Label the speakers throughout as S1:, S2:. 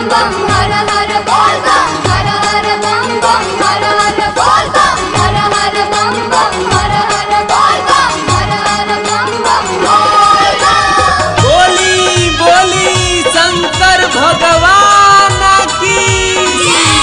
S1: बम बम हर हर बोल बम हर हर बम बम हर हर बोल बम हर हर बम बम हर हर बोल बम हर हर बम बम बोल बम
S2: बोली बोली शंकर भगवान की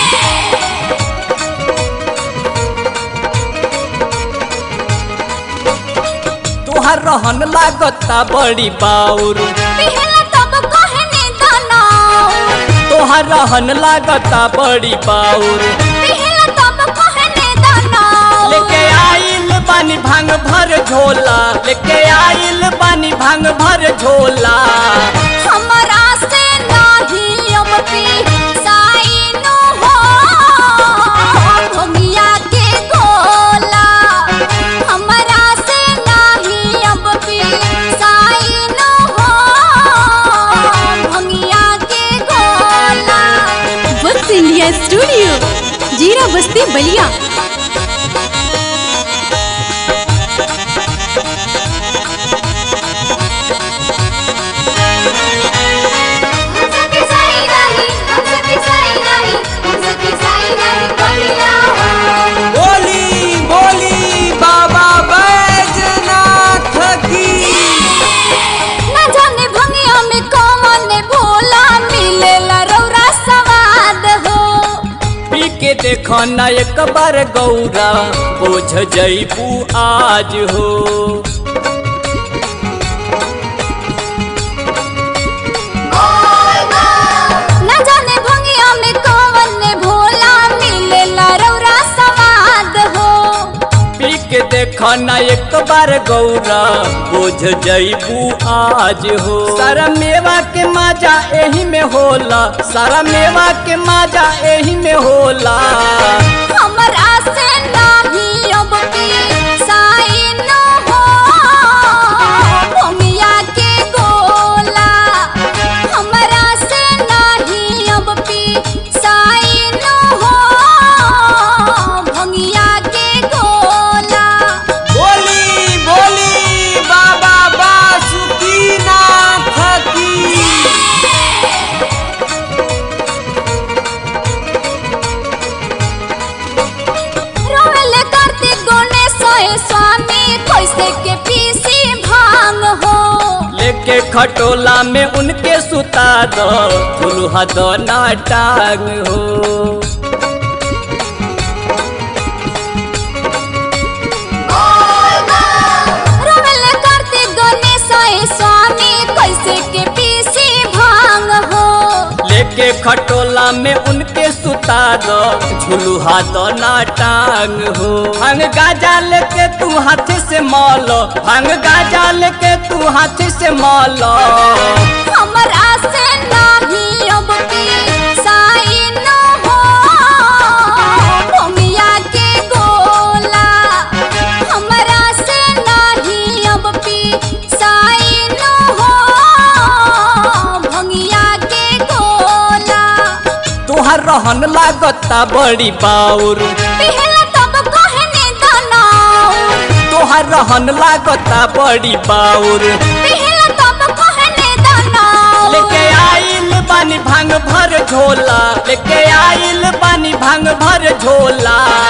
S2: तुहार रहन लागता बड़ी बाउर
S1: पिहला तब कहने दनाओ
S2: तोहार रहन लागता बड़ी बाउर
S1: पिहला तब कहने दनाओ
S2: लेके आइल बानी भांग भर झोला लेके आइल बानी भांग भर झोला
S1: हमरा से नाही अब पी साइनो हो भंगिया के गोला हमरा से नाही अब पी साइनो हो भंगिया के गोला
S3: वत्स इंडिया स्टूडियो जीरा बस्ती बलिया
S1: हमसे पिसाई नहीं हमसे पिसाई नहीं हमसे पिसाई नहीं बलिया
S2: बोली बोली बाबा बैजनाथ की
S1: न जाने भंगिया में कौन भोला मिलेला रौरा सवाद हो
S2: पी के देखो ना एक बार गौरा बोझ जईबू आज हो
S1: न जाने भंगिया में कौन भोला मिलेला रौरा सवाद हो
S2: पी के देखो ना एक बार गौरा बोझ जईबू आज हो सारा मेवा के माजा एही में होला सारा मेवा के माजा एही में होला
S1: हमरा से नाही अब पी साइन हो भंगिया के गोला हमरा से नाही अब पी साइन हो भंगिया के गोला
S2: बोली बोली बाबा बासुकीनाथ की
S1: रोवेल करते गणेश स्वामी कैसे के पीसी भांग हो
S2: लेके खटोला में उनके सुता दो फुलहा दो ना टांग हो
S1: रोवेल करते गणेश स्वामी कैसे के पीसी भांग हो
S2: लेके खटोला में उनके सुता दो झुलुहा दो ना टांग हो भांग गाजा लेके तू हाथ से मौलो भांग गाजा लेके तू हाथ से मौलो
S1: हमरा से नाही अब पी साइन हो भंगिया के गोला हमरा से नाही अब पी साइन हो भंगिया के गोला
S2: तुहार रहन लागता बड़ी बाउर
S1: पिहला तब कहने दनाओ
S2: तुहार रहन लागता बड़ी बाउर
S1: पिहला तब कहने दनाओ
S2: लेके आइल बानी भांग भर झोला लेके आइल बानी भांग भर झोला